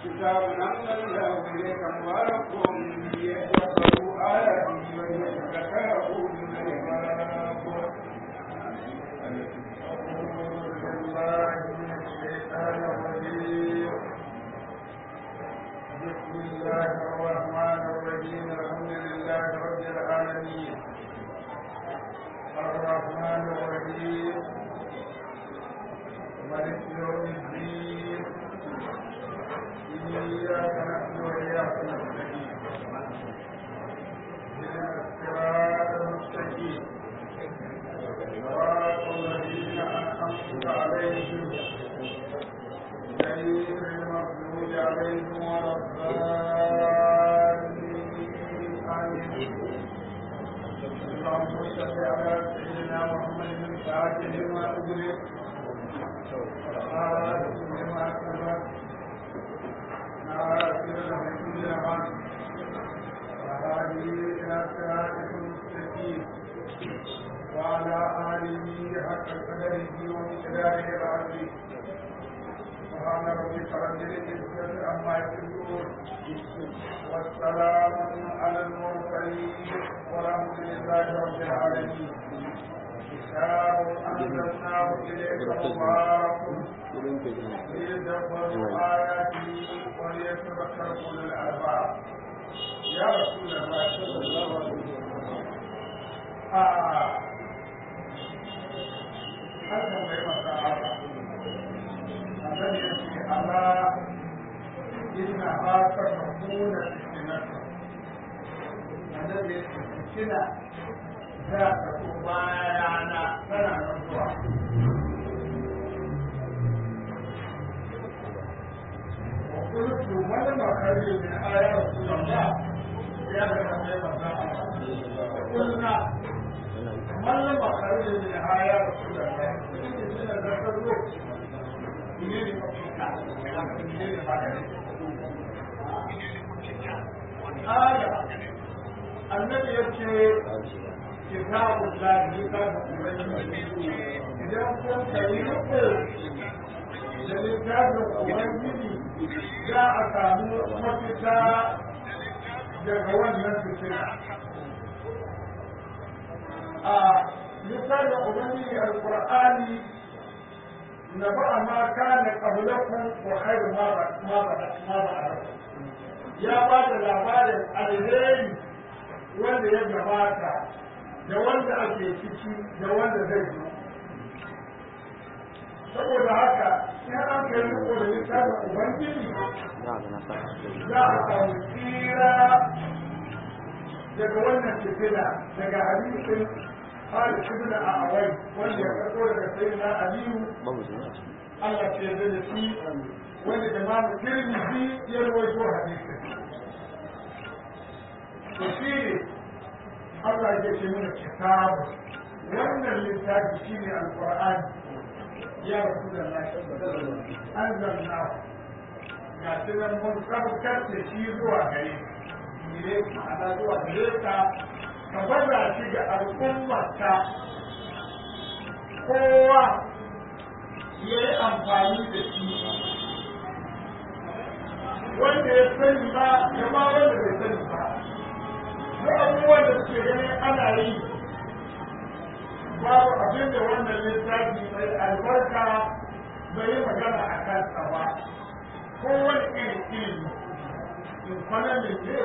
كتاب أنزلناه إليك مبارك ليدبروا آياته وليتذكر أولو الألباب أعوذ بالله من الشيطان الرجيم بسم الله الرحمن الرحيم الحمد لله رب العالمين الرحمن الرحيم ملك يوم الدين إياك نعبد وإياك نستعين اهدنا الصراط المستقيم صراط الذين أنعمت عليهم غير المغضوب عليهم ولا الضالين آمين اللهم صل على سيدنا محمد الفاتح لما أغلق والخاتم لما سبق ناصر الحكم الحق وهذه إلى صراطك المستقيم وعلى آله حق قدره ومقداره العظيم سبحان ربك رب العزة عما يصفون والسلام على المرسلين والحمد لله رب العالمين كتاب أنزلناه إليك مبارك ليدبروا آياته وليتذكر أولو الألباب يا رسول الله صلى الله عليه وسلم آه هذا ما يمسى annabi ya ce Allah inna ha ta mahmuna fitnatu annabi ya ce fitina za ta ko bayana tana nan zuwa وقلت من ما خير من آية رسول الله يا رب قلنا من ما خير من آية رسول الله aya annabi ya ce kitabun lahi littafin ubangiji idan kun kayi riko da littafin ubangiji za a samu mafita daga wannan fitina a littafin ubangiji alkur'ani نبأ ما كان قبلكم وخير ما ما ما بعدكم يا بعد labarin alheri wanda ya gabata da wanda ake ciki da wanda zai zo saboda haka in an kai riko da littafin ubangiji za a samu tsira daga wannan fitina daga hadisin قال ابن أعوي wanda ya karɓo daga sayyidina Aliyu Allah ke yarda da shi wanda Imam Tirmidhi ya rawaito hadisin to shi ne Allah ya ce mana kitabu wannan littafi shine alqur'ani ya rasulullahi anzalna ga tunan mun sabkar da shi zuwa gare ne ana zuwa gare ka ka baza shi ga al'ummarka kowa ya yi amfani da shi wanda ya sani ba ya ma wanda bai sani ba duk abubuwan da suke ganin ana yi babu abin da wannan littafi mai albarka bai yi magana a kansa ba kowane irin ilimi in kwanamin ne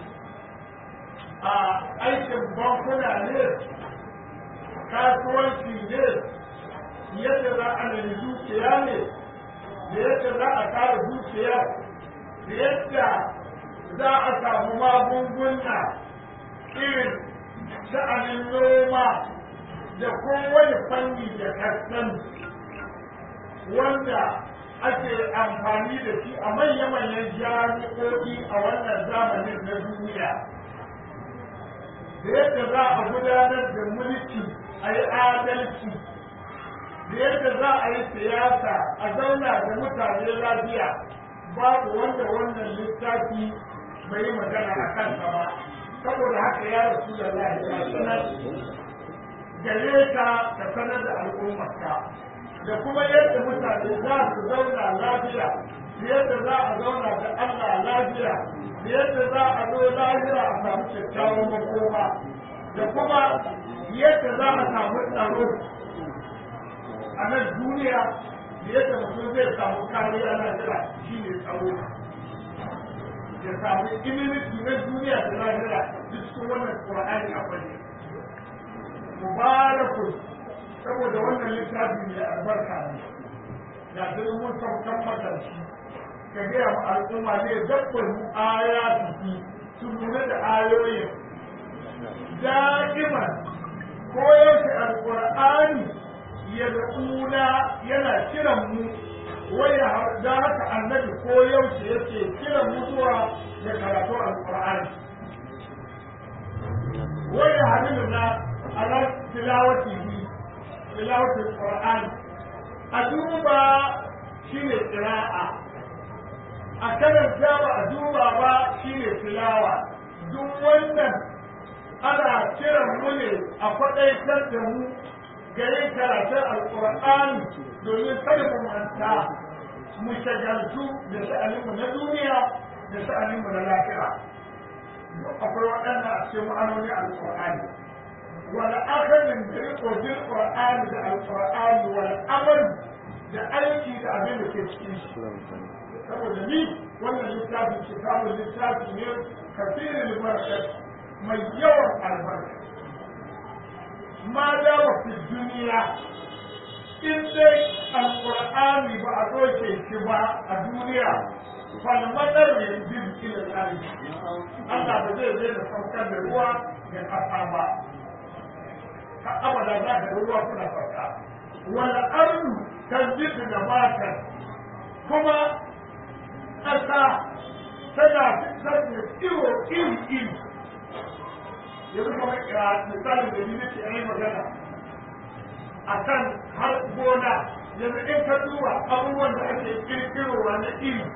a aikin bankuna ne kasuwanci ne yadda za a nemi dukiya ne da yadda za a kare dukiya da yadda za a samu magunguna irin sha'anin noma da kowane fanni da kasan wanda ake amfani da shi a manya-manyan jami'o'i a wannan zamanin na duniya da yadda za a gudanar da mulki a yi adalci da yadda za a yi siyasa a zauna da mutane lafiya babu wanda wannan littafi bai yi magana a kansa ba saboda haka ya rasu da lafiya sanar gare ka ka sanar da al'ummarka da kuma yadda mutane za su zauna lafiya da yadda za a zauna da Allah lafiya da yadda za a zo lahira a samu kyakkyawan makoma da kuma yadda za a samu tsaro a nan duniya da yadda mutum zai samu kariya lahira shi ne tsaro ya samu immunity na duniya da lahira duk cikin wannan Qur'ani akwai ne mubarakun saboda wannan littafi mai albarka ne da sai mun saukan makarci ka gaya ma al'umma ne dabbar aya su su lura da ayoyin da'iman ko yaushe alƙur'ani ya da'una yana kiran mu waya da haka annabi ko yaushe yake kiran mu zuwa da karatu alƙur'ani waya hadiluna ala tilawatihi tilawatul qur'ani a duba shine qira'a a karanta ba a duba ba shine tilawa duk wannan ana kiran mu ne a faɗaitar da mu ga yin karatun alƙur'ani domin kada mu manta mu shagaltu da sha'aninmu na duniya da sha'aninmu na lafiya akwai waɗanda a cikin ma'anoni alƙur'ani wani akalin da riko bil qur'ani da alƙur'ani wani amal da aiki da abin da ke cikin shi saboda ni wannan littafin kitabun littafi ne kafirin barkat mai yawan albarka ma dawa fi duniya in dai alƙur'ani ba a doke shi ba a duniya falmadar ya yi ila tsari Allah ba zai zai da saukar da ruwa ga ƙasa ba ka abada za ka ruwa suna sauka wani arnu kan jisu da matar kuma ƙasa tana fitar da tsiro iri iri yanzu kamar misalin da ni nake yi magana a kan har gona yanzu in ka duba abubuwan da ake kirkirowa na iri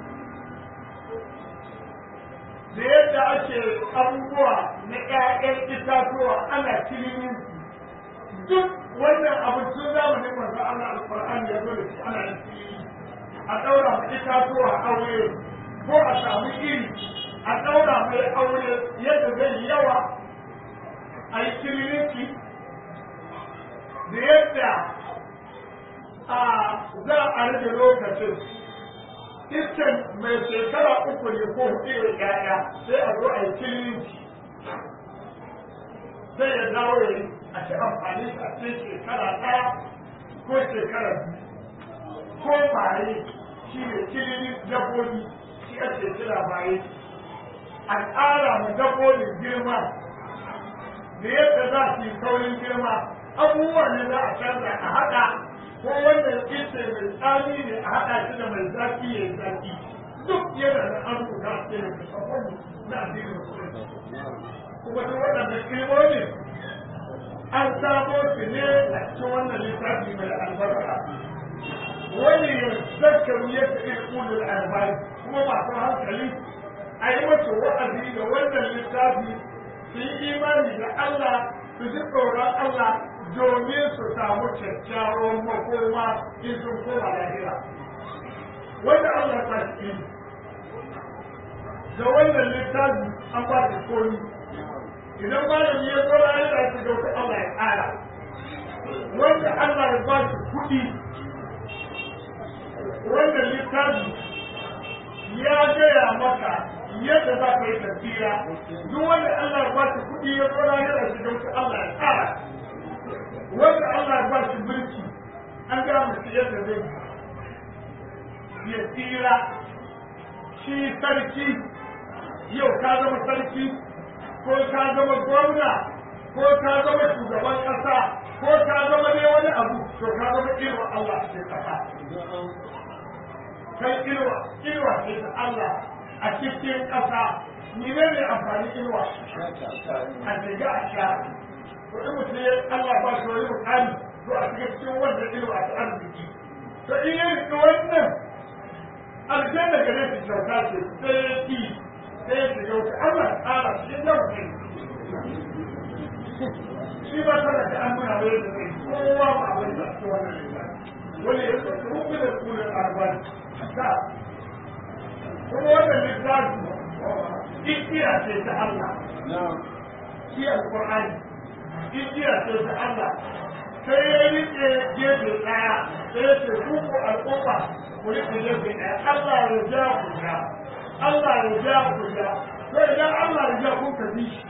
da yadda ake abubuwa na ƴaƴan itatuwa ana kilimin duk wannan abu tun zamanin manzo Allah alqur'ani ya zo da shi ana yin a ɗaura ma itatuwa aure ko a samu iri a ɗaura mai aure yadda zai yawa a yi kiriniki da yadda a za a rage lokacin iskan mai shekara uku ne ko hudu ya yaya sai a zo a yi kiriniki sai ya dawo ya yi a ci amfani a cikin shekara ɗaya ko shekara biyu ko baye shi ne kilinin dabbobi shi ake kira baye a ƙara ma dabbobin girma da yadda za su yi saurin girma abubuwan ne za a canza a haɗa ko wanda ice mai tsami ne a haɗa shi da mai zafi ya yi zafi duk yana da an rubuta a cikin littattafan na addinin musulunci kuma duk waɗannan ilmomin an samo su ne a cikin wannan littafi mai albarka wani ya zakaru yadda ilkulul albani kuma masu hankali a yi mata wa'azi da wannan littafi su yi imani da Allah su ji tsoron Allah domin su samu kyakkyawan makoma in sun koma lahira wanda Allah ta shi da wannan littafi an ba su komi idan malami ya zo lahira shi da wata Allah ya ƙara wanda Allah ya ba shi kuɗi wannan littafi ya gaya maka yadda za ka yi tafiya duk wanda Allah ya ba shi kuɗi ya tsora yana shi don Allah ya tsara wanda Allah ya ba shi mulki an gaya musu yadda zai ya tsira shi sarki yau ka zama sarki ko ka zama gwamna ko ka zama shugaban ƙasa ko ka zama ne wani abu to ka zama irin Allah a cikin ƙasa kai inuwa inuwa ce ta Allah a cikin ƙasa ni ne ne amfani inuwa a shiga a sha to in mutum ya Allah ba shi wani mukami to a cikin cikin wannan inuwa ta arziki to in ya riƙi wannan aljanna gare shi kyauta ce sai ya ƙi sai ya shiga wuta Allah tsara shi yau ne shi ba tana da an nuna mai da zai kowa ba abin da su wannan wani ya tsoron da kunan arbani ta kuma wannan littafi igiya ce ta Allah shi alƙur'ani igiya ce ta Allah sai ya rike gefe ɗaya sai ya ce ku ku al'umma ku rike gefe ɗaya Allah ya ja ku ja Allah ya ja ku ja sai idan Allah ya ja kun ka bi shi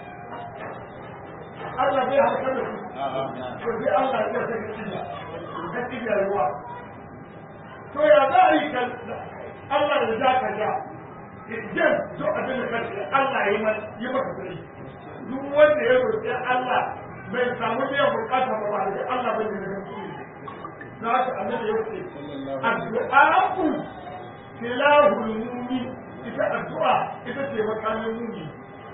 Allah bai hauka da su to sai Allah ya ja sai ka cinya ka cinya ruwa to ya za a yi kan Allah ya ja ka ja idan to abin da kace Allah ya yi maka sai duk wanda ya roƙi Allah bai samu biyan bukata ba ba da Allah bai da za ka annabi ya ce addu'a'u tilahul mu'min ita addu'a ita ce makamin mu'min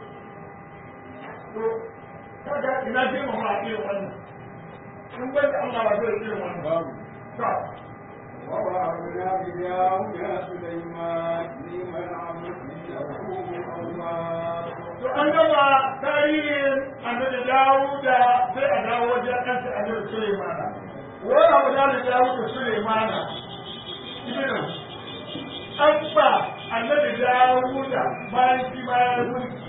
to kaga ina je mu ma irin wannan in bai da Allah ba zai irin wannan babu to ووهبنا بداود سليمان لمن عبد إنه أواب to an gama tarihin annabi Dawuda sai a dawo wajen kansa annabi Sulaimana wani abu da da Dawuda Sulaimana ibnu abba annabi Dawuda bayan shi bayan mulki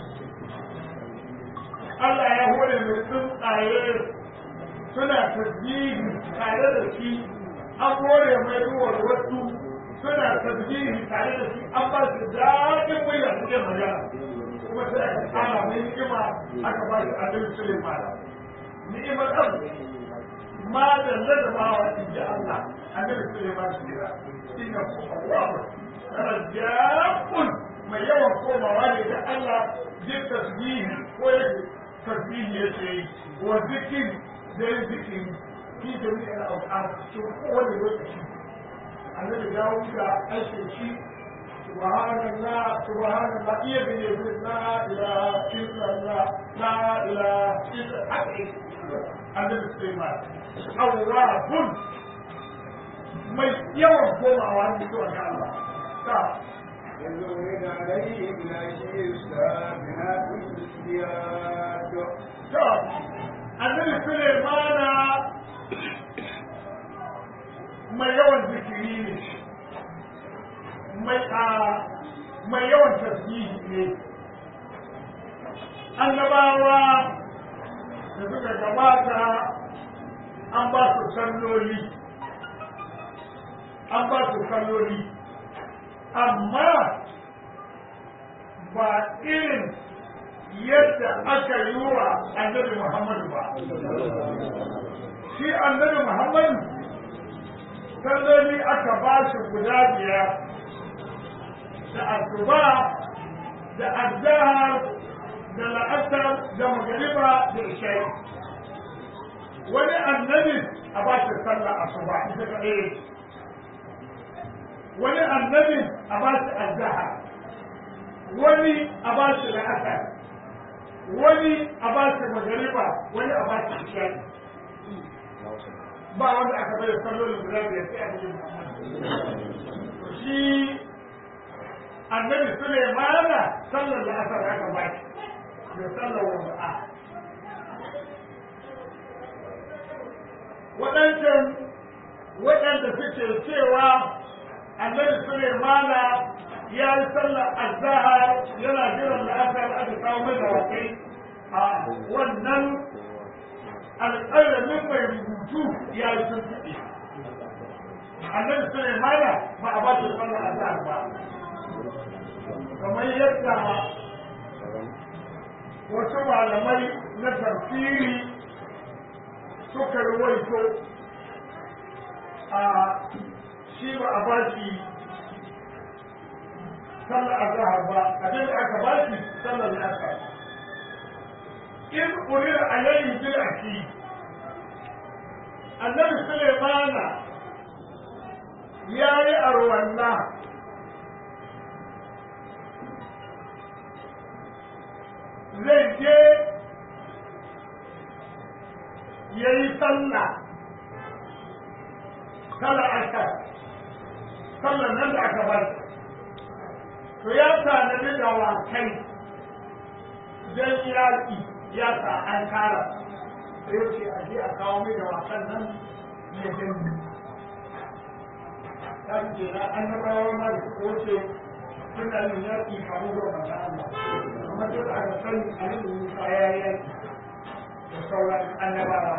Allah ya hore mai tsuntsaye suna tasbihi tare da shi an hore mai ruwan wasu suna tasbihi tare da shi an ba su daɗin murya suke magana kuma sai aka kama mai ni'ima aka ba shi annabi Sulaiman ni'imar ɗan ma da ladabawa in ji Allah annabi Sulaiman shi da inna ku Allah rajabun mai yawan komawa ne da Allah jin tasbihi ko yake tasbihi yake yi wa zikiri da yin zikiri fi jami'ar auƙar cikin kowane lokaci annabi dawo da aikin shi سبحان الله سبحان الله إيه بني لا إله إلا الله لا إله إلا الله النبي سليمان أواب mai yawan komawa ne zuwa ga Allah ta يزول عليه بالعشي السابعات الزياد ta annabi Sulaimana mai yawan zikiri ne mai a mai yawan tasbihi ne annabawa da suka gabata an ba su salloli an ba su salloli amma ba irin yadda aka yi wa annabi muhammadu ba shi annabi muhammadu salloli aka ba shi guda biyar da asuba da azhar da la'asar da magariba da isha'i wani annabi a ba shi sallah asuba ita kaɗai wani annabi a ba shi azhar wani a ba shi la'asar wani a ba shi magariba wani a ba shi isha'i ba wanda aka bai sallolin guda biyar sai a cikin shi annabi Sulaimana sallar da aka aka ba shi da sallar wada'a waɗancan waɗanda suke cewa annabi Sulaimana ya yi sallar azahar yana jiran da aka aka kawo mai da wakai a wannan alƙalamin mai rubutu ya yi sun fiɗe annabi Sulaimana ba a ba shi sallar azahar ba kamar yadda wasu malamai na tafsiri suka ruwaito a shi ba a bashi sallar azahar ba abin da aka bashi sallar asar in urira alayhi bil aki annabi sulaimana ya yi arwanna zai je ya yi sallah kala aka sallar nan da aka bar to ya tanadi da wakai don yaƙi ya sa an kara sai ce a je a kawo mai da wasan nan ya gani ta ce na annabawa ma da ko ce suna yin yaƙi kamar da wata Allah kuma duk aka sani a yin Musa ya yi yaƙi da sauran annabawa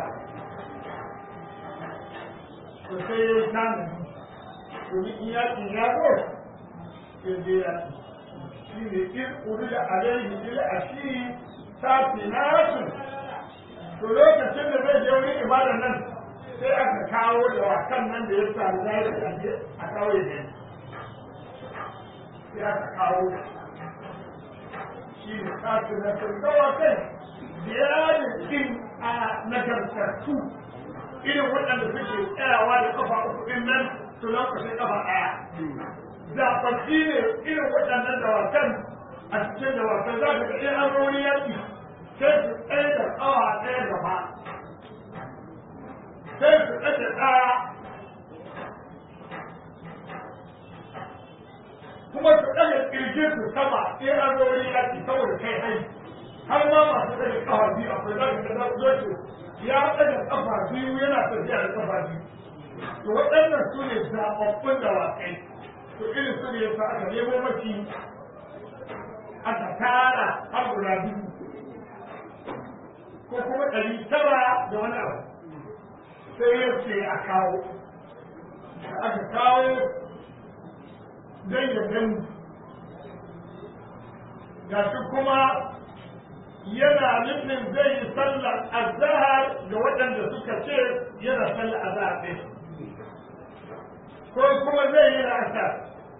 to sai ya yi tanadi domin in yaƙi ya zo sai je yaƙi shi ne in urila alaihi bil ashiri safinatun to lokacin da zai je wurin ibadar nan sai aka kawo da wakan nan da ya sami zai da aje a kawai da sai aka kawo shi ne safinatun da wakan ziyarar din a nagartattu irin waɗanda suke tsayawa da kafa uku ɗin nan su lankwashe kafa ɗaya zaɓaɓɓi ne irin waɗannan dawakan a cikin dawakan za ka ga in an zo wani yaƙi sai su tsaye da ƙawa ɗaya gaba sai su tsaye ɗaya kuma su ɗaga ƙirgin su sama in an zo wani yaƙi saboda kai hai har ma masu ɗaga ƙafa biyu akwai za ka ga za su ya ɗaga ƙafa biyu yana tafiya da ƙafa biyu to waɗannan su ne zaɓaɓɓun dawakai to irin su ne yasa aka nemo mafi aka tara har guda biyu ko kuma ɗari tara da wani abu sai ya ce a kawo da aka kawo don ya gani ga shi kuma yana nufin zai yi sallar azahar ga waɗanda suka ce yana sallar azahar ɗin ko kuma zai yi la'asar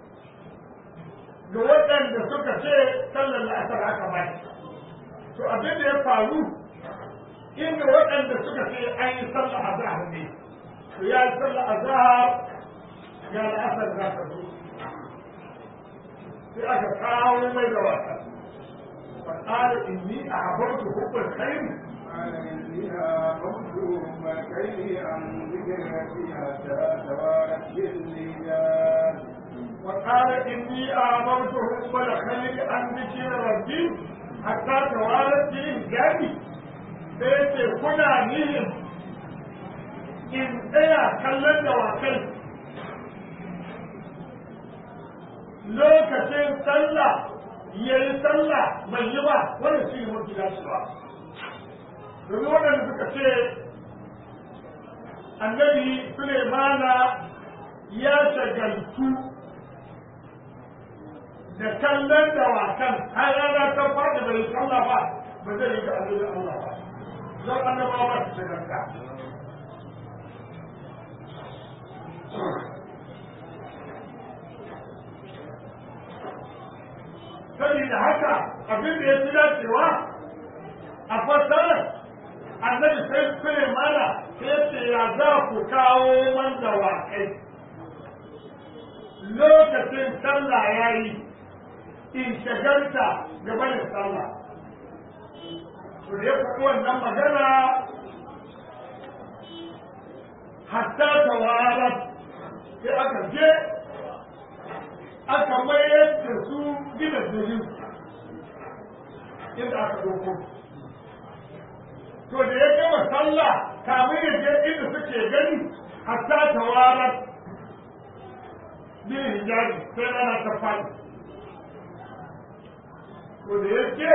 ga waɗanda suka ce sallar la'asar aka ba to abin da ya faru inda waɗanda suka ce an yi sallar azahar ne to ya yi sallar azahar ga la'asar za ta zo sai aka kawo mai da wasa فقال إني أعبرت حب الخير قال إني أعبرت حب الخير عن ذكرتي حتى توارت بالرجال وقال إني آمرت حب الخلق عن ذكر ربي حتى توارت بالرجال sai ce kuna nihin in tsaya kallon dawakai lokacin sallah ya yi sallah bai yi ba wannan shi ne mafi dacewa domin waɗanda suka ce annabi Sulemana ya shagaltu da kallon dawakan har rana ta faɗi bai sallah ba ba zai yi ga annabi Allah ba zan annabawa ba su shagalta saboda haka abin da ya fi dacewa a fassarar annabi sai kure mana sai ce ya za ku kawo man dawakai lokacin sallah ya yi in shagarta gabanin sallah to da ya faɗi wannan magana hatta tawarar sai aka je aka mayar da su gina jirgin inda aka doko to da ya gama sallah kamun ya je inda suke gani hatta tawarar bin hijabi sai rana ta fadi to da ya ce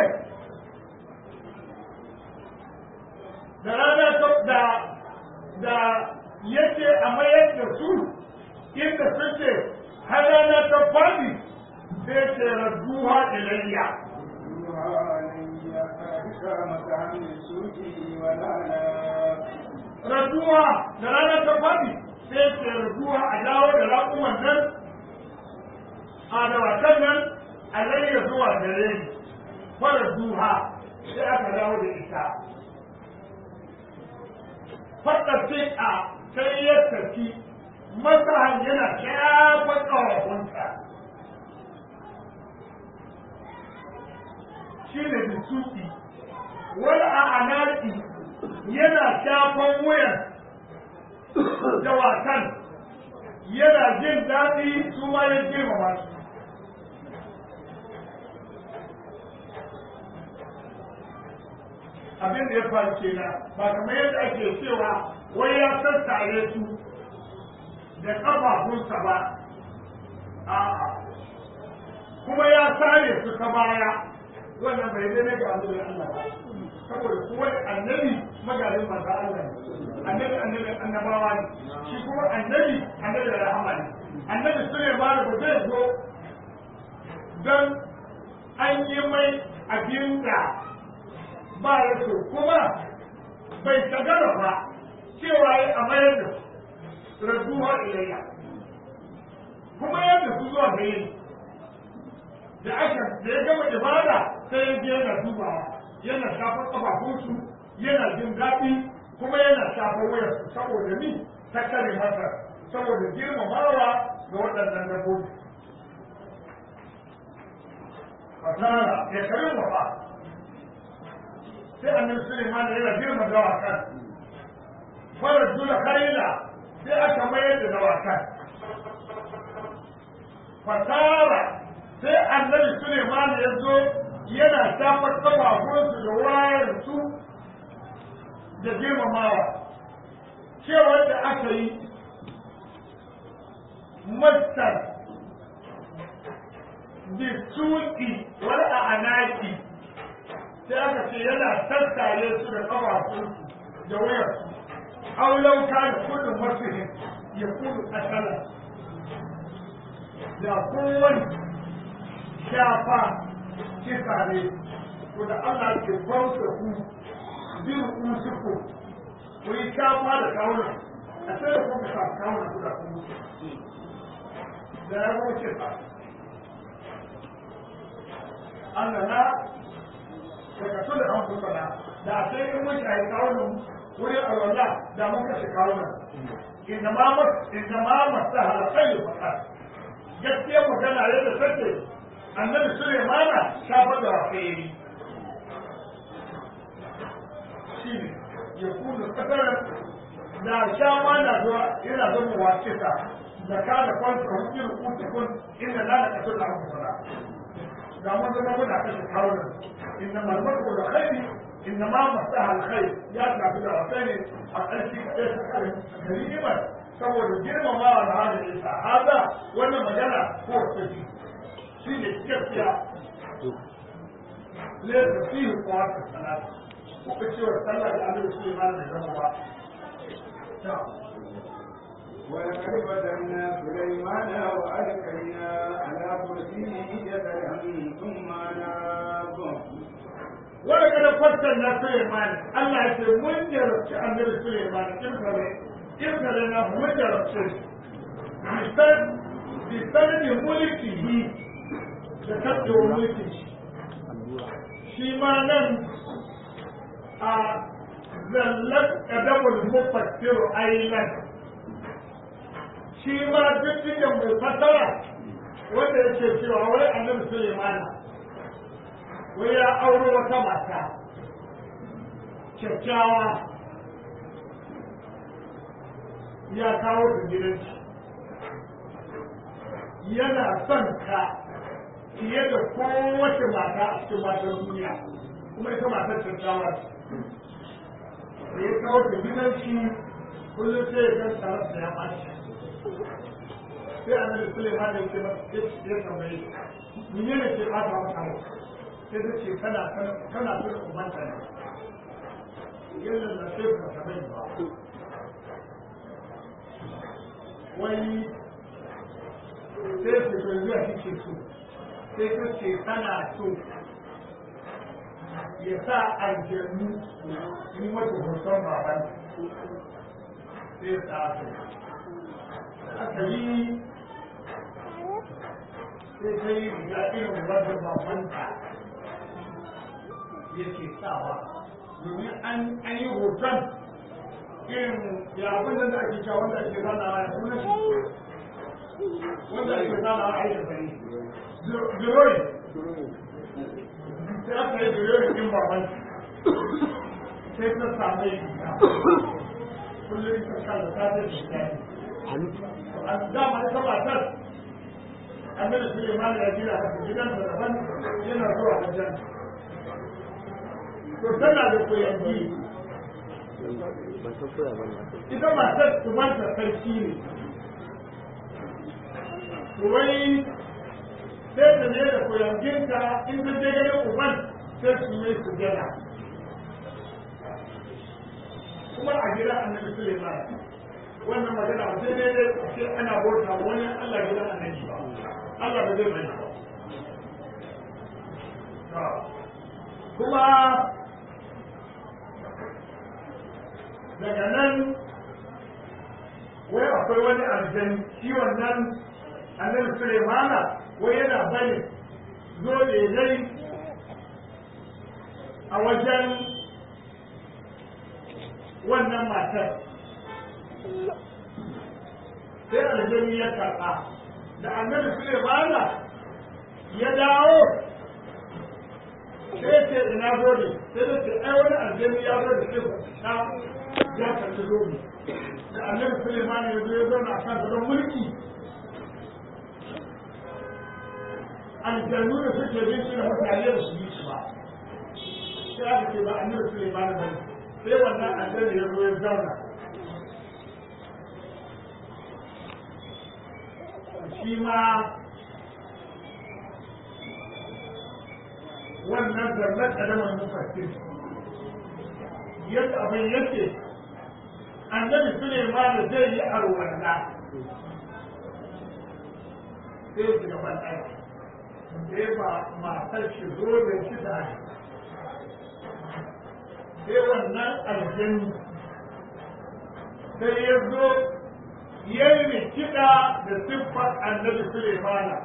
da rana ta da da yake a mayar da su inda suke har rana ta fadi sai ce radduha ilayya raduwa da rana ta fadi sai ce raduwa a dawo da raƙuman nan a dawakan nan a layya zuwa gare ni fara duha sai aka dawo da ita fadda a sai ya tafi masahan yana shafan ƙawafinsa shi ne bisuki wani a anaki yana shafan wuyan dawakan yana jin daɗi su ma ya girmama su abin da ya faru kenan ba kamar yadda ake cewa wai ya sassare su da ƙafafunsa ba a'a kuma sare su ta baya wannan bai daidai ga annabi Allah ba saboda kowa annabi magalin manzo Allah ne annabi annabi annabawa ne shi kuma annabi annabi da rahama ne annabi Sulaiman ba zai zo dan an yi mai abin da ba ya so kuma bai tagara ba cewa ya a mayar da raduwa ilayya kuma yadda su zuwa gare ni da aka da ya gama ibada sai ya je yana dubawa yana shafa kafafunsu yana jin daɗi kuma yana shafa wayarsu saboda ni ta kare masa saboda girmamawa ga waɗannan dabbobi fasara ya kare wafa sai annabi Sulaiman yana girma dawakan farar dula kaila sai aka mayar da dawakan fasara sai annabi Suleiman ya zo yana shafar kafafunsu da wayarsu da girmamawa cewar da aka yi mastar bisuki wani a anaki sai aka ce yana tattare su da kafafunsu da wayarsu aulauka da kudin masu ya kudu asalar da kowane shafa kisa ne ko da Allah ke kwauta ku bin usuku ku yi shafa da kawuna a sai da kuma sa kawuna ku da kuma da ya zo kisa Allah na daga su da an kusa na da a sai in mun shayi kawunan wurin alwala da mun kashe kawunan inda ma masu halakai da fasar gaskiyar magana yadda take annabi Sulaimana shafa da wafayi shi ne ya kuma kasar da shafa na zuwa yana zama wace ta da ka da kwanta hukun kuta kun inda na da kasar da hukun fara da mun zama muna kashe kawunan inda malmar da khairi inda ma masaha alkhair ya tafi da wafayi a ƙarshe kaɗai ta kare karimar saboda girmamawa da hada isa haza wannan magana ko tafi shi ne gaskiya laifin fiye kwatar salata kuka cewa sallah da annabi Sulaiman da zama ba ولقد فتنا سليمان وألقينا على كرسيه جسدا ثم ناب wanda kada fassar na Suleiman Allah ya ce mun jarabci annabi Suleiman kirkare kirkare na mun jarabce bisan bisan da mulki yi da kaɗo mulki shi ma nan a zallar kadamul mufassiru ailan shi ma duk cikin mai fasara wanda yake cewa wai annabi Suleiman wai ya auro wata mata kyakkyawa ya kawo ta gidanci yana son ka fiye da kowace mata a cikin matan duniya kuma ita matar kyakkyawa ce da ya kawo ta gidanci kullum sai ya gan tsarar da ya ɓaci sai annabi Suleiman da yake ya tambaye menene ke ɓata masa rai sai ta ce kana kana so da ubanta ne yadda na sai ka sabai ba wani sai ce to zuwa kike so sai ta ce kana so ya sa aljannu yi mata hoton baban sai ya sa su aka yi sai ta yi riga irin wadda babanta yake sawa domin an yi hoton irin ya abin da ake cewa wanda ake zana a suna shi wanda ake zana a aiki gari duroi sai aka yi duroi din baban sai ta samu yi kullum ta kalla ta ta shi a dama ita matar annabi Suleiman ya jira haka gidansa daban yana zuwa aljanna to tana da koyangi ita matar tumanta sarki ne wai sai ta ne da koyanginta in ta je ganin uban sai su yi su gana kuma a gidan annabi Suleiman wannan magana ba sai dai dai sai ana bauta wani Allah gidan annabi ba Allah ba zai bari ba kuma daga nan wai akwai wani aljani shi wannan annabi Sulaimana wai yana bari zo dai a wajen wannan matar sai aljani ya karɓa da annabi Sulaimana ya dawo sai ce ina gode sai da ce ai wani aljani ya zo da shi na ya karɓi zobe da annabi Sulaimana ya zo ya zauna a kan gadon mulki aljannu da suke bin shi da mutane da su yi shi ba sai aka ce ba annabi Sulaimana ba ne sai wannan aljani ya zo ya zauna shi ma wannan zarnar ƙadamar mufassir yadda abin yake annabi Suleiman zai yi arwalla sai su gaban ɗaya sai ba matar shi zo da shi da sai wannan aljanni sai ya zo ya yi kiɗa da siffar annabi Suleimana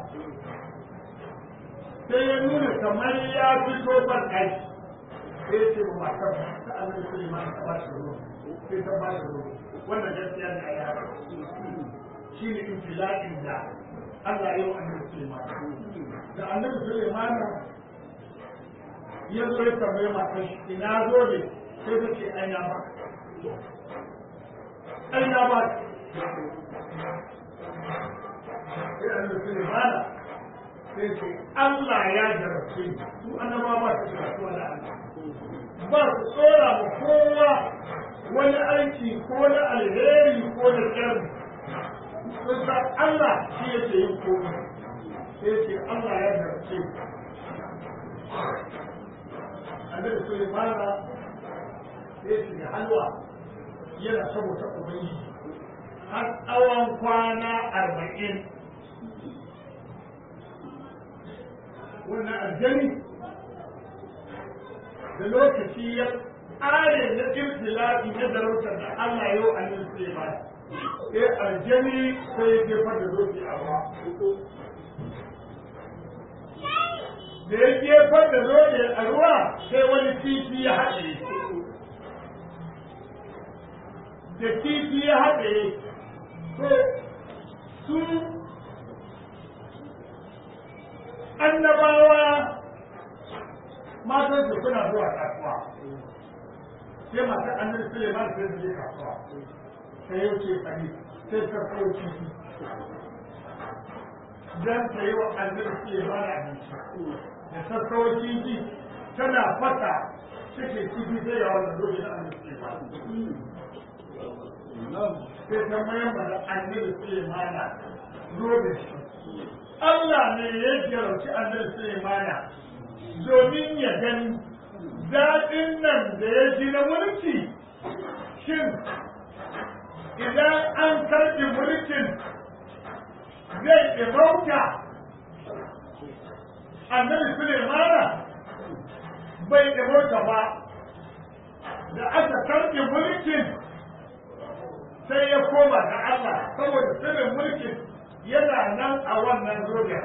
sai ya nuna kamar ya fito ban ɗaki sai ya ce ba matar ta annabi Suleimana ta ba shi ruwa sai ta ba shi ruwa wannan gaskiya ne a yara shi ne intila'in da Allah ya yi wa annabi Suleimana da annabi Suleimana ya zo ya tambaye matar shi ina zo ne sai ta ce ai na ba ai na ba sai an rufe ne mana sai ce Allah ya jarabce su annaba ba su karatu wani Allah ba su tsora ma kowa wani aiki ko na alheri ko na kyarri sun san Allah shi yake yin komai sai ce Allah ya jarabce annabi Sulaimana sai ce halwa yana saboda ubangiji har tsawon kwana arba'in wannan aljani da lokaci ya ƙare na ibtila'i na darautar da Allah yau a nan sai ba sai aljani sai ya jefar da zoki a ruwa da ya jefar da zoki a ruwa sai wani titi ya haɗe da titi ya haɗe to su annabawa matan su suna zuwa kasuwa sai masu annabi Suleiman sai su je kasuwa sai yau ce tsari sai ta kawo kifi dan ta yi wa annabi Suleiman abinci da ta kawo kifi tana fata cikin kifi sai ya wannan zobe na annabi Suleiman sai ta mayar da annabi Sulaimana zobe shi. Allah ne ya jarauci annabi Sulaimana domin ya gani daɗin nan da ya ji na mulki shin idan an karɓi mulkin zai ɗimauta annabi Sulaimana bai ɗimauta ba da aka karɓi mulkin sai ya koma ga Allah saboda sirrin mulkin yana nan a wannan zoga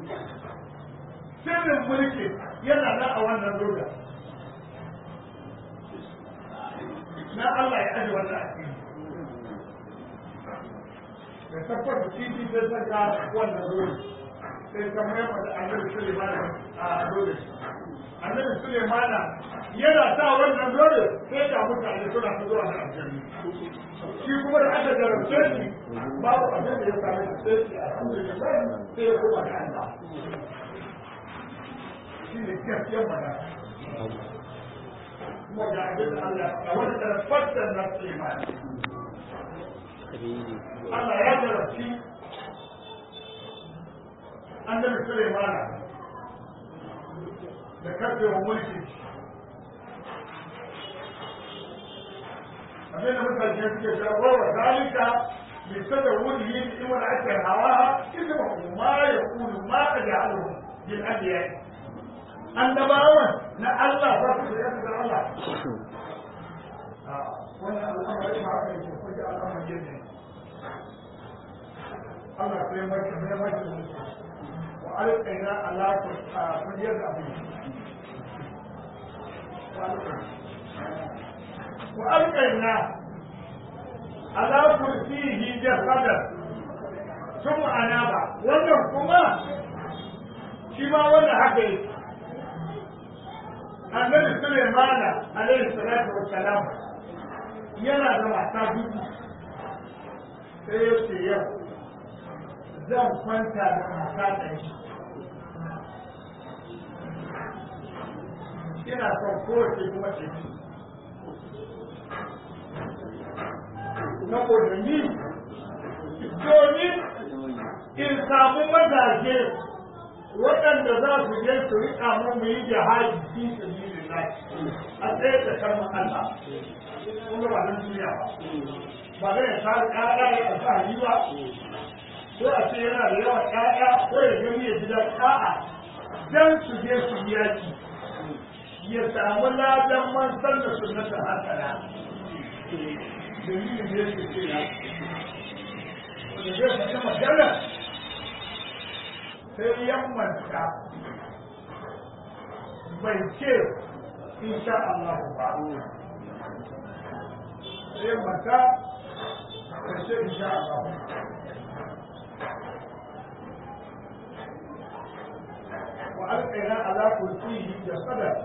sirrin mulkin yana nan a wannan zoga na Allah ya aji wannan asiri da tabbata titi da zaka wannan zoga sai kamar yamma da annabi Suleiman a zoga annabi Suleiman yana sa wannan zoga sai da mutane suna zuwa da aljanna shi kuma da aka jarabce shi babu abin da ya same shi sai shi alhamdulillah sai ya koma ga Allah shi ne gaskiyar magana kuma ga abin da Allah ga wani tarfatar na Suleiman Allah ya jarabci annabi Sulaimana da karfewa mulki abin da mutane suke cewa wa zalika bi tadawwuhi bi imar akal hawa isma ma yaqulu ma taj'aluhu bil anbiya annabawan na Allah ba su da da Allah wannan al'amari ma aka yi ko da al'amari ne Allah sai mai mai mai wa alqaina ala kulliyat abin وألقينا على كرسيه جسدا ثم أناب wannan kuma shi ma wannan haka yake annabi Sulaimana alaihi salatu wassalam yana da mata dubu sai ya ce yau zan kwanta da mata ɗaya ina son kowace kuma ce saboda ni domin in samu mazaje waɗanda za su je su riƙa mu mu yi jihadi fi sabilillah a tsaye da kalmar Allah kuma ba nan duniya ba ba zai ya sa ƙara ya alfahari ba ko a ce yana da yawan ƴaƴa ko ya gani ya ji da a'a dan su je su yi yaki ya samu ladan man san da sunnata hasana dalilin da yake ce ya wanda zai fata magana sai yammanta bai ce insha Allah ba sai yammanta bai ce insha Allah وألقينا على كرسيه جسدا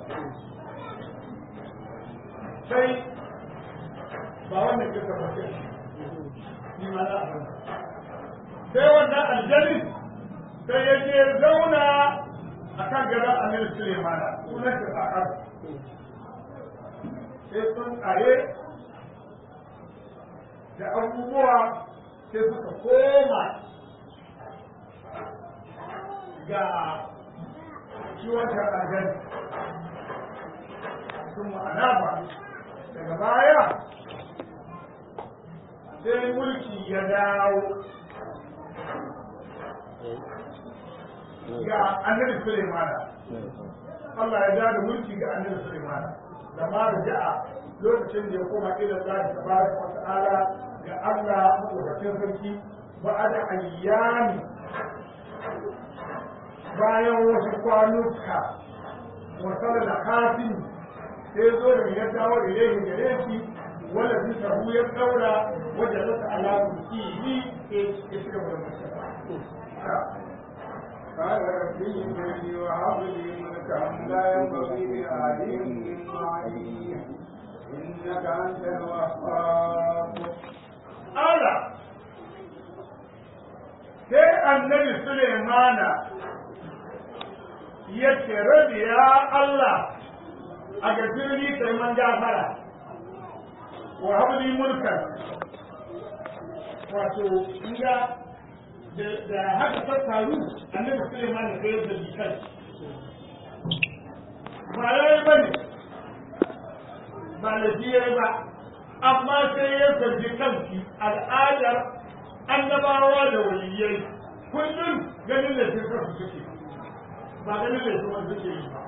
sai ba wannan ke tabbace ni ma za a sai wannan aljanni sai ya je zauna a kan gadon amir sulemana sunan shi sakar sai sun tsaye da abubuwa sai suka koma ga ciwon tarragen sun ma'ana ba daga baya sai mulki ya dawo ga annabi Sulaimana Allah ya dawo da mulki ga annabi Sulaimana da ma da ja'a lokacin da ya koma ila Allah tabaraka wa ta'ala ga Allah madaukakin sarki ba da ayyami bayan wasu kwanuka wasala da kafin sai zo da ya dawo ilaihi gare shi wanda sun samu ya daura wajen rasa alamun kihi ya ci gaba da mutum قال رب إنني وهب لي ملكا لا ينبغي لأحد من بعدي إنك أنت الوهاب ala sai annabi Sulaimana ya ce rabi ya Allah a gafirni kai man gafara wa habli mulkan wato inga da haka ta faru annabi Sulaimana sai ya zabi kai ba yayi bane ba lafiyar ba amma sai ya zargi kanki al'adar annabawa da waliyai kullum ganin da su kasu suke ba ganin da su wanda suke yi ba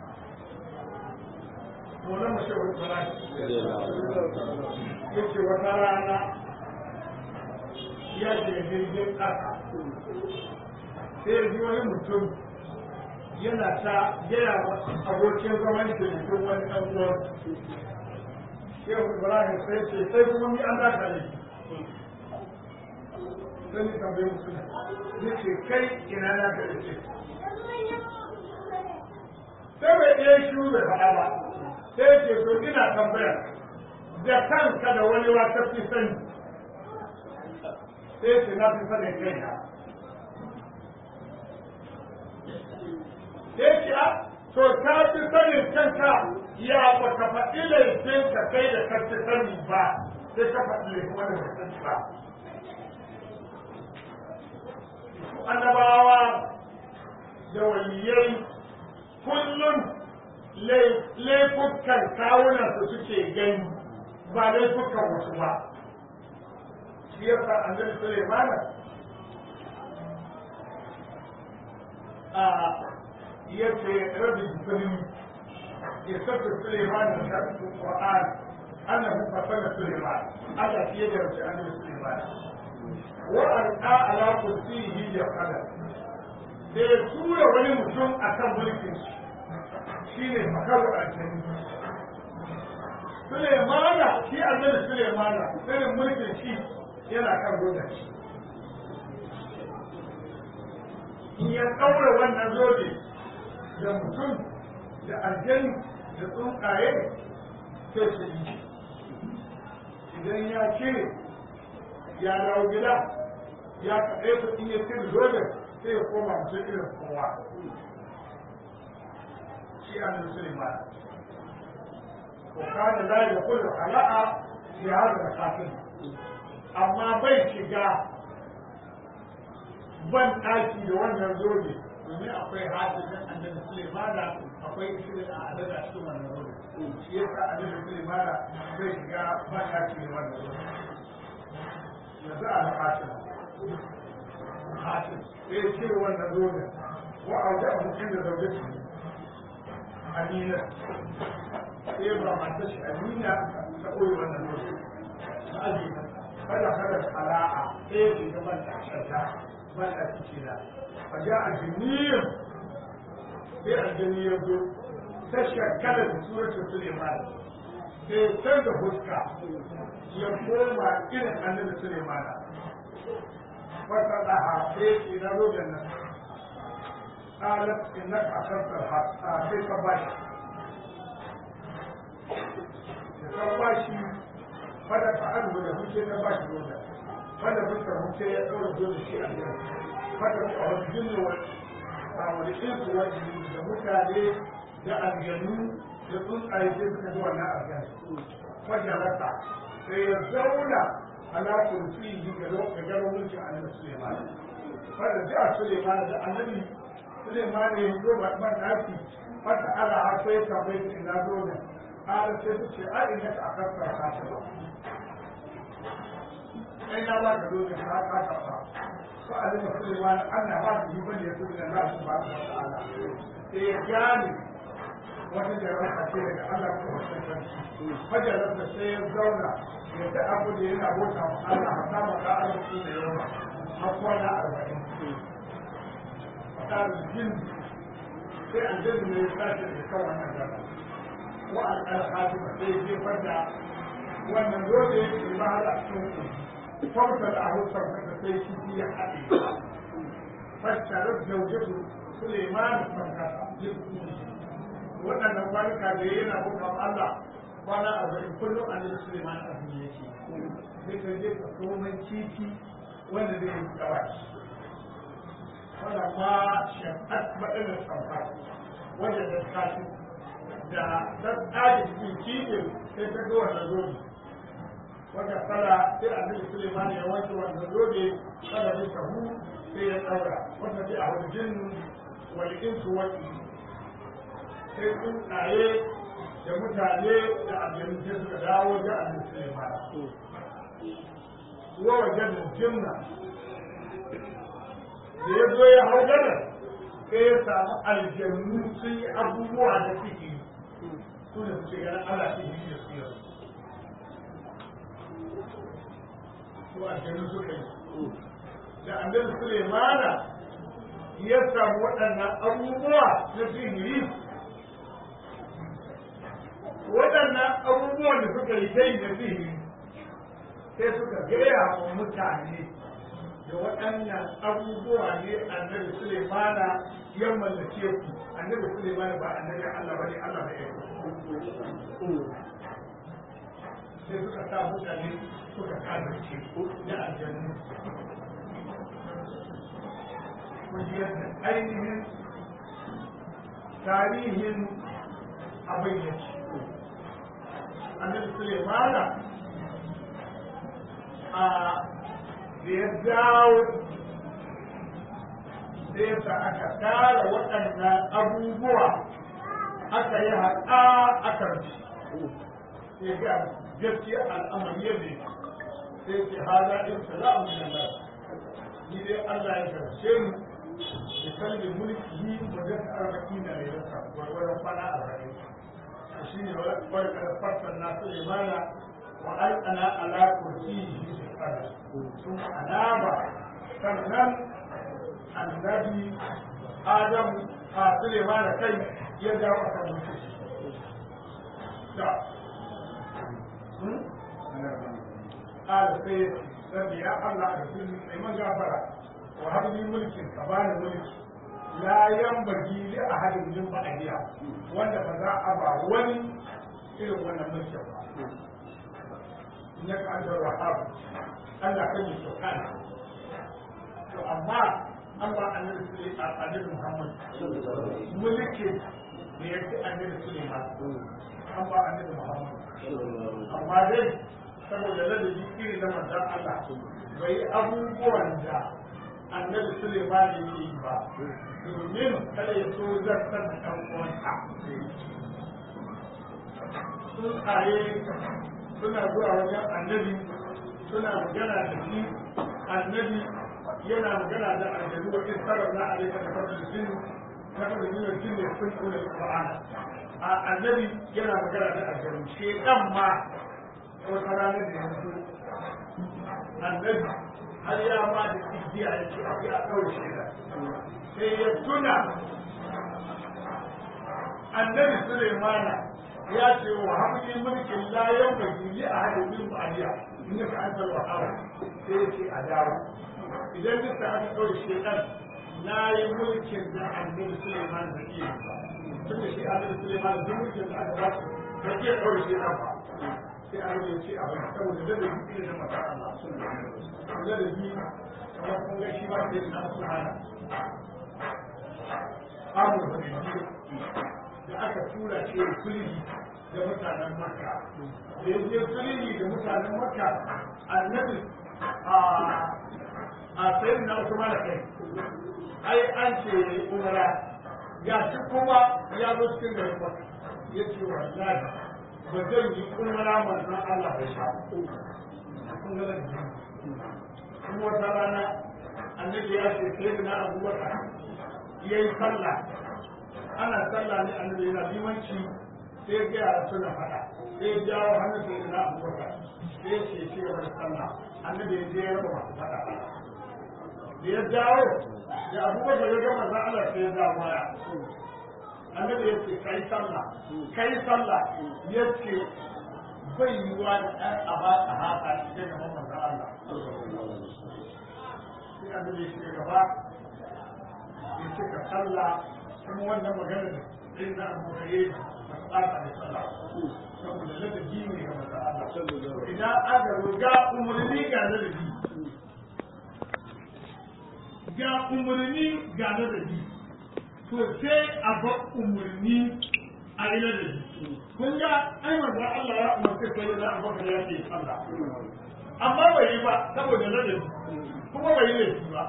Mola mashawar Faraki ya ce wata rana ya ce jirgin ƙasa sai ji wani mutum yana ta gaya wa abokin zaman da mutum wani ɗan uwan yau ibrahim sai ce sai kuma ni an zaka ne sai ni tambaye musu ne ce kai ina na ka da ce sai bai iya shi bai faɗa ba sai ce to ina tambaya da kanka da wani wata fi sani sai ce na fi sanin kai na sai ce a to ka fi sanin kanka ya ba ka faɗi laifin ka kai da ka fi sani ba sai ka faɗi laifin wanda ba sani ba annabawa da waliyai kullum laifukan kawunan su suke gani ba laifukan wasu ba shi yasa annabi Sulaiman a yace rabbi kulli ya saka Sulaiman da karatu Qur'an annahu fasala Sulaiman Allah shi ya jarabta annabi Sulaiman wa alqa ala kursiyihi ya qala da ya tura wani mutum akan mulkin shi shine makaru aljani Sulemana shi annabi Sulemana irin mulkin shi yana kan godan shi in ya ɗaura wannan zobe da mutum da aljani da tsuntsaye sai su yi idan ya cire ya dawo gida ya kaɗe su in ya cire zobe sai ya koma mutum irin kowa shi annabi Sulemana وكان لا يدخل خلاء في هذا الخاتم amma bai shiga ban ɗaki da wannan zobe domin akwai hadisin annabi Sulaimana akwai shirin a adada cikin wannan zobe shi yasa annabi Sulaimana bai shiga ban ɗaki da wannan zobe yanzu a hatim hatim sai cire wannan zobe wa auda mutum da zaune amina sai ba mata shi amina ta koyi wannan lokaci ta aji kada kada sala'a sai ki ga ban ta shanta ban ta ciki da fa ja ajniyar sai ajniyar zo ta shakkala da suratul sulaiman sai canza huska ya koma irin annabi sulaiman fata daha sai ki na zo da nan قالت انك اخذت الحق sai ka bashi da ka bashi fada ka an da muke na bashi dole fada muka muke ya daura dole shi a yau fada ka wani jinni wa a wani insu wani da mutane da aljanu da tsuntsaye sai suka ji wannan aljanu fada rasa sai ya zauna ala kurfi ga gano mulkin annabi Suleiman fada da Suleiman da annabi Suleiman ya zo ba ban daki wata ala akwai kamar ina zo ne ala sai su ce a ina ka akasar ka ba sai na ba ka zo ne ka ka ka ba ko a da Suleiman Allah ba shi bane ya tuba da Allah subhanahu wa ta'ala sai ya gane wata jarraba ce daga Allah ko wata sarki fajarar da sai ya zauna ya ta abu da yana bota wa Allah a sama ka arziki da yawa har kwana arba'in قال الجن في الجن من يستاجر يكون هذا والخاتمة في في فجأة وأن الزوج يجري على السوق فوت الأهو صرفة في في حقيقة فاشترت زوجته سليمان فرقة waɗannan kwanuka da yana bukan Allah kwana arba'in kullum a nan Suleiman abin yake sai ka je ka komai kifi wanda zai yi gabashi ولما شفت بدل الصفات وجد الكاتب da dan ɗaji cikin kifin sai ta ga wannan zobe wanda kala sai annabi Suleiman ya wanke wannan zobe kada ya sahu sai ya ɗaura wanda sai a wajen wal insu wal sai tsuntsaye da mutane da aljanu sai suka dawo da annabi Suleiman wa wajen jinna da ya zo ya hau gadar sai ya samu aljannu sun yi abubuwa da suke su da suke ganin Allah shi yi da su yau su aljannu suka yi da annabi Sulaimana ya samu waɗannan abubuwa na sihiri waɗannan abubuwan da suka yi kai da sihiri sai suka gaya wa mutane da waɗannan abubuwa ne annabi Sulaimana ya mallake ku annabi Sulaimana ba annabi Allah bane Allah bai yi sai suka sa mutane suka kazance da aljannu kujiyar da ainihin tarihin abin yake annabi Sulaimana a da ya dawo sai yasa aka tara waɗannan abubuwa aka yi haƙa aka rufe sai ga gaskiya al'amari yadda yake sai ce haza in sala'u min Allah ni dai Allah ya karshe mu da kalbin mulki wa da arba'in da rayuwarsa gwargwaron kwana arba'in shi ne wani karfafan na Sulaimana wa alƙana ala kursiyi fi kala sun alama sannan annabi Adam a Sulaimana kai ya dawo a kan mutum da قال سيد ربي يا الله أرسل من غفر وهب لي ملك كبان ملك لا ينبغي لأحد من بعدها وأنا فذا أبا ولي إلى وأنا ملك إنك أنت الوهاب الله كي سبحانه وأما أما أن النبي محمد ملك بيد النبي سليمان أما النبي محمد أما ذلك saboda ladabi iri na manzan Allah bai abubuwan da annabi Suleiman ya yi ba domin kada ya so zartar da ɗan uwansa tsuntsaye suna zuwa wajen annabi suna magana da shi annabi yana magana da aljanu wa in sarar na alaika da fadl jin na fadl jin jin ne sun kula da Qur'ana a annabi yana magana da aljanu shedan ma wata ranar da yanzu annabi har ya ma da igiya ya ce akwai a ɗaure shaida sai ya tuna annabi Sulaimana ya ce wa hamdi mulkin layan bagi a hadin bin ba'aliya in ka an salwa hawa sai ya ce a dawo idan duk da aka ɗaure shaidan na yi mulkin da annabi Sulaiman da iya ba tun da shi annabi Sulaiman duk mulkin da aka ba su da iya ɗaure shaidan ba sai an yi ce abin saboda da da yi da mata Allah da da yi kamar kun ga shi ba sai na subhana amur da biyu da aka tura shi sulhi da mutanen Makka da ya je sulhi da mutanen Makka annabi a a sayin na Usman da kai ai an ce umara ga shi kuma ya zo cikin garin Makka yace wallahi ba zan yi umara manzon Allah bai sha kun ga da kuma wata rana annabi ya ce sai na abubakar ya yi sallah ana sallah ne annabi yana limanci sai ga yara suna faɗa sai ya jawo hannun sai na abubakar sai ya ce ce wani sallah annabi ya je ya raba masu faɗa da ya jawo da abubakar ya gama za Allah sai ya jawo baya annabi ya ce kai sallah kai sallah ya ce bai yiwa da ɗan aba a haka shi ga gaban manzon Allah sai annabi ya ce gaba ya ce ka sallah kuma wannan magana da sai na abu ka yi ba su ɓata da sallah saboda ladabi ne ga manzon Allah idan aka ga umarni ga ladabi ga umarni ga ladabi to sai a ba umarni a yi ladabi kun ga ai manzon Allah ya umarci sai da Abu Bakar ya ce Allah amma bai yi ba saboda ladabi kuma bai yi laifi ba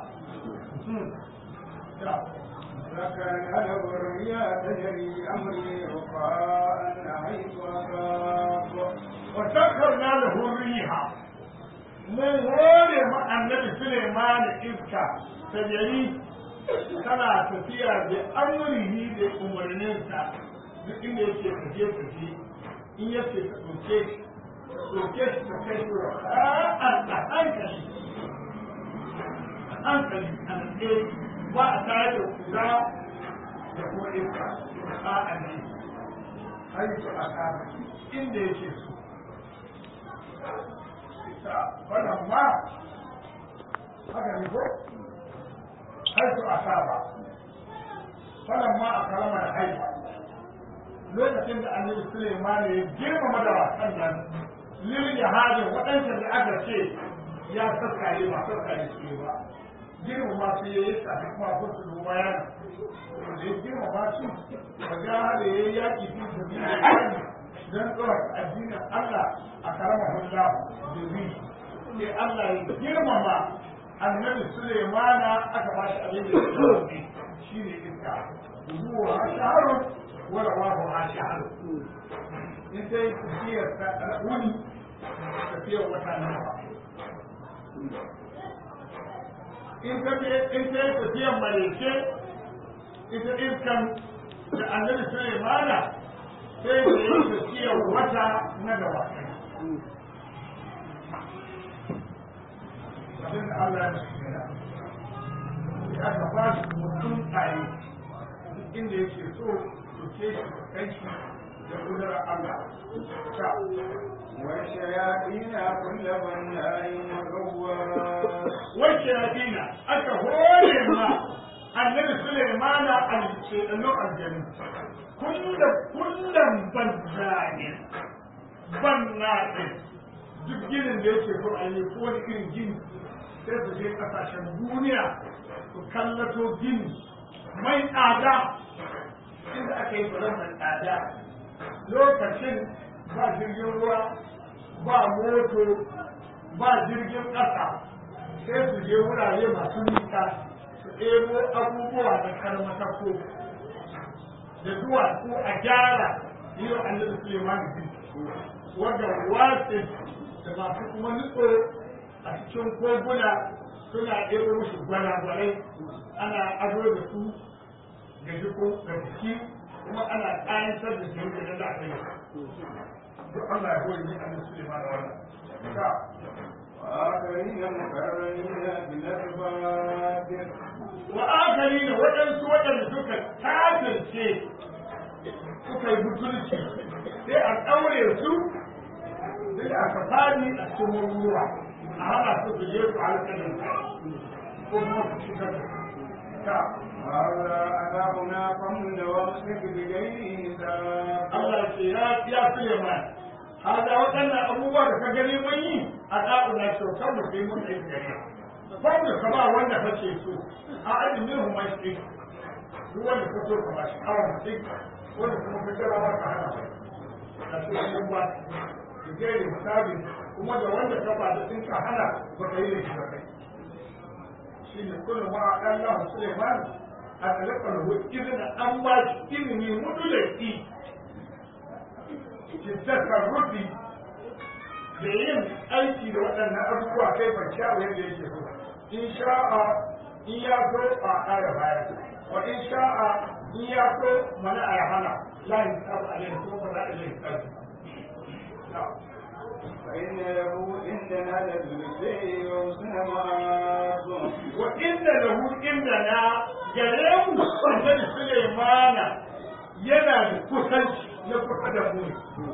فكان له الرياء تجري أمري رخاء حيث أصاب وسخرنا له الريح mun hore ma annabi Suleiman iska ta jari tana tafiya da amurihi da umarninsa duk inda yake tafiye tafiye in yace ka ɗauke shi ɗauke shi ka kai shi ra'an a hankali a hankali a natse ba a tare da kura da kuma iska a a ne haitu a kama inda yake so ita wannan ma haka ne ko haitu a saba wannan ma a kalama da haifa lokacin da annabi Suleiman ya girmama da wasan nan lil jihadi waɗanda da aka ce ya saskare ba saskare su ba girmama su yayi tafi kuma ko su duba yana da ya girmama su ba ga da yayi yaki fi sabilillah dan tsawon addinin Allah a karama hulɗa da wi sai Allah ya girmama annabi Sulaimana aka ba shi abin da ya tsawo shi ne iska zuwa shaharu wa rawahu ha shaharu in sai tafiyar ta wuni tafiyar wata nawa in ka in sai tafiyar maleke ita iskan da annabi Sulaimana sai da ya tafiyar wata na gaba abin da Allah ya shirya ya aka ba shi mutum tsaye inda yake so su ke shi kai shi da kudurar Allah ta والشياطين كل بناء وغواص wacce ya dina aka hore ma annabi Sulaimana al-shaytanu aljanu kullum kullum banzani bannatin duk ginin da yake so a yi ko wani irin gini sai su je kasashen duniya su kallato gini mai tsada inda aka yi tsoron mai tsada lokacin ba jirgin ruwa ba moto ba jirgin ƙasa sai su je wurare masu nisa su ɗebo abubuwa da karmatako da duwatsu a gyara yi wa annabi Suleiman bin wanda wasu da masu kuma nutso a cikin koguna suna ɗebo musu gwalagwalai ana ado da su ga jiko da jiki kuma ana ƙayantar da su da da aka yi duk Allah ya goyi ni annabi Suleiman da wannan ka وآخرين مقرنين بالأرباب wa akari da waɗansu waɗanda suka kafirce suka yi butulci sai a ɗaure su duk aka fadi a cikin ruwa a hana su su je su alƙalin ko kuma su shiga ta هذا عذابنا فمن وامسك بغير حساب Allah ce ya ya Suleiman hada waɗannan abubuwa da ka gani mun yi a ɗa'una kyautar mu sai mun ɗauki gare Babu ka ba wanda kake so a alimin hu mai shi duk wanda ka so ka ba shi awon mutum wanda kuma ka jira ba ka hana mai a cikin ba da gairi misali kuma da wanda ka ba da sun ka hana ba ka yi da shi ba kai shi ne kullum ma a ɗan lahu Suleiman a talakar hu izinin an ba shi ilimi mutulaki tattakar rufi da yin aiki da waɗannan abubuwa kai ban kyawu yadda yake so in sha'a in ya so a ƙara baya wa in sha'a in ya so mana a hana la yin tsabu a yin kuma ba za a yin tsabu فإن له عندنا للبشر وحسن مآب wa inda lahu inda na gare mu annabi Sulaimana yana da kusanci na kusa da mu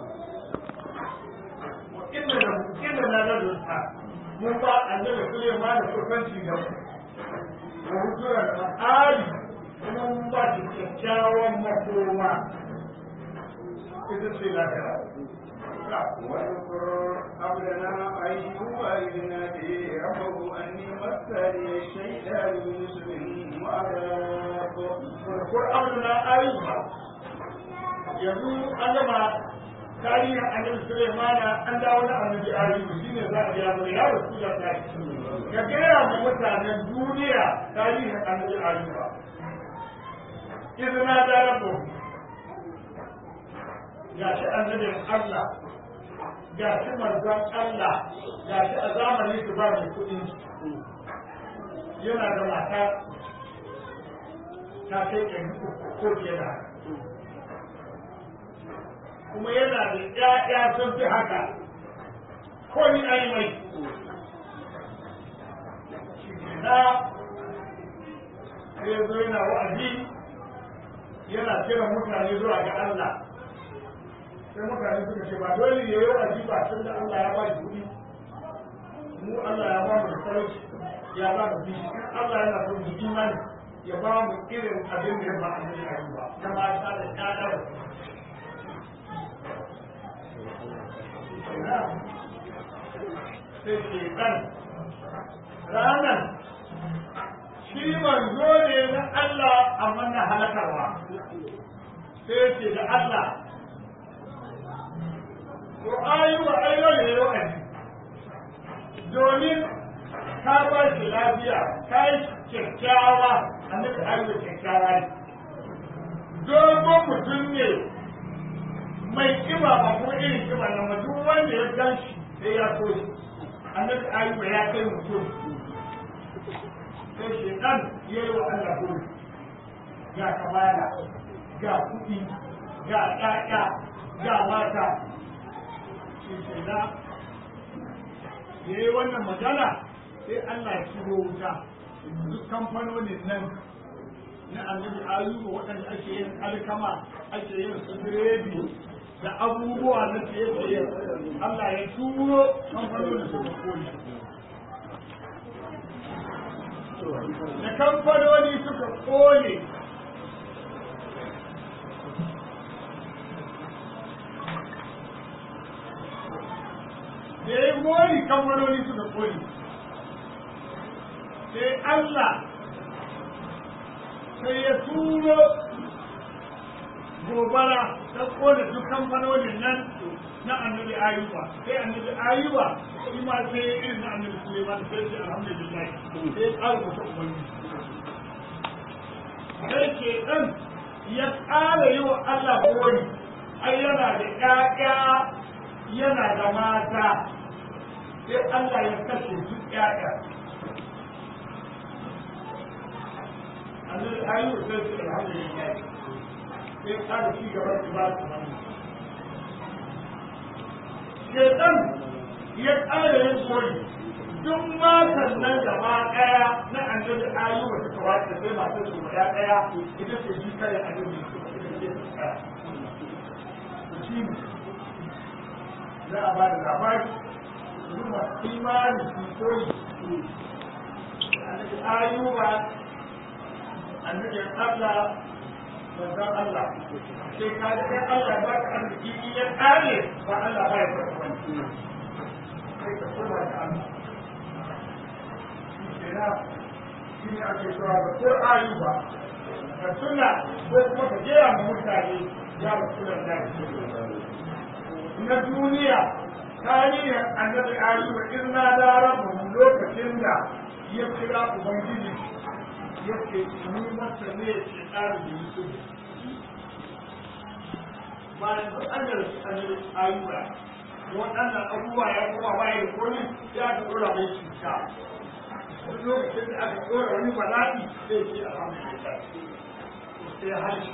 wa inda lahu inda na da dunta mun ba annabi Sulaimana kusanci da mu wa hujuran ma'ali kuma mun ba shi kyakkyawan makoma ita ce lafiya واذكر قبلنا أيوب إذ نادي ربه أني مسني الشيطان بنصب وعذاب ko amina ayyuka yanzu an gama tarihin annabi Sulaimana an dawo na annabi ayyuka shine za a biya mana ya rasu da ta ka gaya ma mutanen duniya tarihin annabi ayyuka izina da rabu ga shi annabin Allah ga shi manzon Allah ga shi a zamanin su ba mai kuɗi yana da mata ta kai ɗari uku ko fiye da haka kuma yana da ƴaƴa sun fi haka ko ni ai mai na sai zo yana wa'azi yana kiran mutane zuwa ga Allah sai mutane suka ce ba dole ya yi wa'azi ba tun da Allah ya ba shi kuɗi mu Allah ya ba mu da talauci ya ba mu bishi Allah yana son mu imani ya ba mu irin abin da ya ba a yi ba na mata da ƴaƴa sai ke kan ranar shi manzo ne na Allah amma na halakarwa sai ce da Allah ko ayyuka ayyuka ne yau domin ka ba shi lafiya ka yi kyakkyawa annabi ayyuka kyakkyawa ne dogon mutum ne mai kiba ba kuma irin kiba na ma duk wanda ya gan shi sai ya so shi annabi ayyuka ya kai mutum sai shekan ya yi wa Allah gori ga kamala ga kuɗi ga ɗaɗa ga mata shi ke na ya yi wannan magana sai Allah ya shigo wuta duk kamfanonin nan na annabi ayuba waɗanda ake yin alkama ake yin su biredi da abubuwa na tsaye-tsaye Allah ya turo kamfanonin su da koli da kamfanoni suka kone da ya mori kamfanoni suka kone sai Allah sai ya turo gobara ta kone duk kamfanonin nan na annabi ayuba sai annabi ayuba shi ma sai ya irin na annabi suleiman sai ce alhamdulillah sai ya ƙara wata ubangi sai ke ɗan ya ƙara yi wa Allah gori ai yana da ƴaƴa yana da mata sai Allah ya kashe duk ƴaƴa annabi ayuba sai ce alhamdulillah sai ƙara ci gaba da ba su wani shaitan ya ƙara yin koyi duk matan nan gaba ɗaya na annabi ayuba ta kawata sai masu su guda ɗaya ita ce shi kare annabi su ita ce su tsaya shi ne za a ba da labari duk masu imani su koyi annabi ayuba annabi Allah manzon Allah sai ka da kai Allah ba ka arziki in ya kare ba Allah ba ya fara wani sai ka koma da Allah shi na shi ne ake cewa ba ko ayu ba ka tuna ko kuma ka jera ma mutane ya ba su da na duniya tarihin annabi ayuba in na da rabu lokacin da ya kira ubangiji yake ni masa ne ke tsari da yusuf bayan duk an da annabi ayuba waɗannan abubuwa ya kuma bayan kone ya ta ɗora mai cuta duk lokacin da aka ɗora wani bala'i sai ce alhamdulillah sai harshe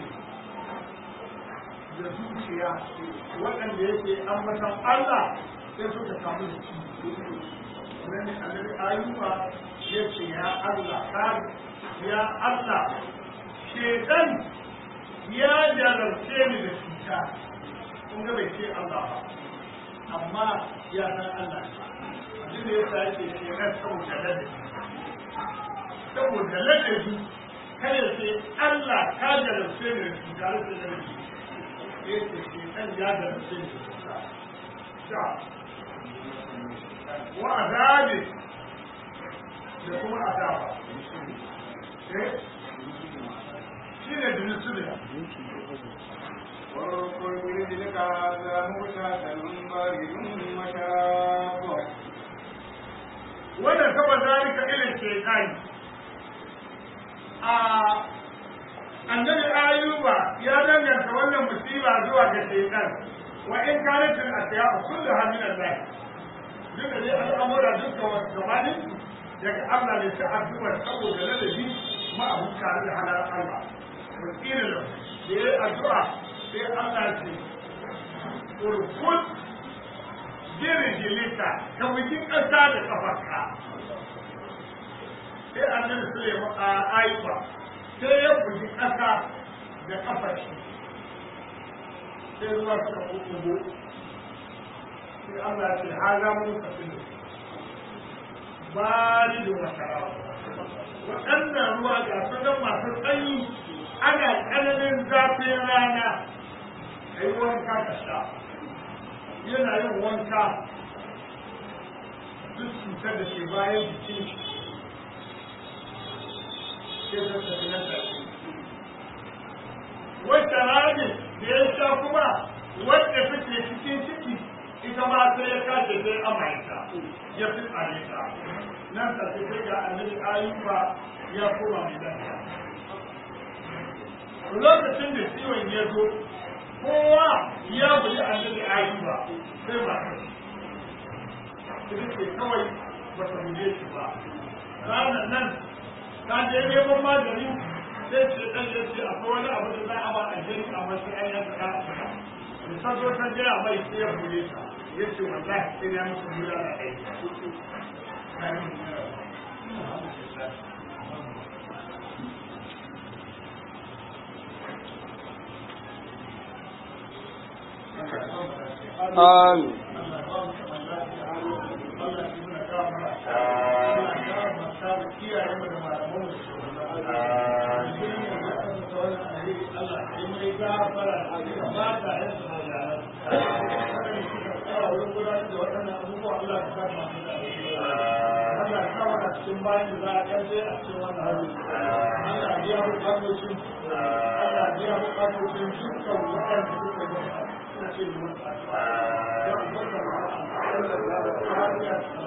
da zuciya waɗanda yake ambatan Allah sai suka samu da ci wani annabi ayuba ya ce ya Allah kare ya Allah shedan ya jarabce ni da cuta kun ga bai ce Allah ba amma ya san Allah abin da ya sa yake shedan saboda ladabi saboda ladabi kada ce Allah ka jarabce ni da cuta da ladabi ya ce shedan ya jarabce ni da cuta sha wa azabi da kuma azaba shi ne da nusuriya واذكر برجلك هذا مغشاة بارد وشاب wannan saba zalika ilin shekari a annabi ayuba ya danganta wannan musiba zuwa ga shekar wa in kanatin asiya kullu hamin Allah duk da dai al'amura duka wasu gabanin daga Allah ne ta addu'a saboda ladabi ma abu tare da halar Allah wakilin da ya yi addu'a sai Allah ce urkut jirgilita ka bugi ƙasa da ƙafarka sai annabi Sulaiman a Aifa sai ya bugi ƙasa da ƙafar shi sai ruwa suka kuɓugo sai Allah ce haza mun kafin bari da masara waɗannan ruwa ga su nan masu tsanyi ana tsananin zafin rana a yi wanka ka sha yana yin wanka duk cutar da ke bayan jikin sai ta tafi nan da shi wacce rami da ya sha kuma wadda take cikin ciki ita ma sai ya kashe sai amaita ya fi tsare ta nan ta sai ga annabi ayuba ya koma mai lafiya lokacin da ciwon ya zo kowa ya buji annabi ayuba sai ba ita ce kawai ba ta buje shi ba ranar nan ta je neman magani sai ce dan ya ce akwai wani abu da za a ba a jini a masu ayyukan da ta da ta zo ta jira mai sai ya buje ta ya ce wallahi sai ya musu bula da aiki Amin. cikin bayan da za a ƙarfe a cikin wannan hannu. Allah biya bukatocin Allah biya bukatocin dukkan waɗanda suka yi suna ce da masu addu'a. Ya umarta Allah, Allah ya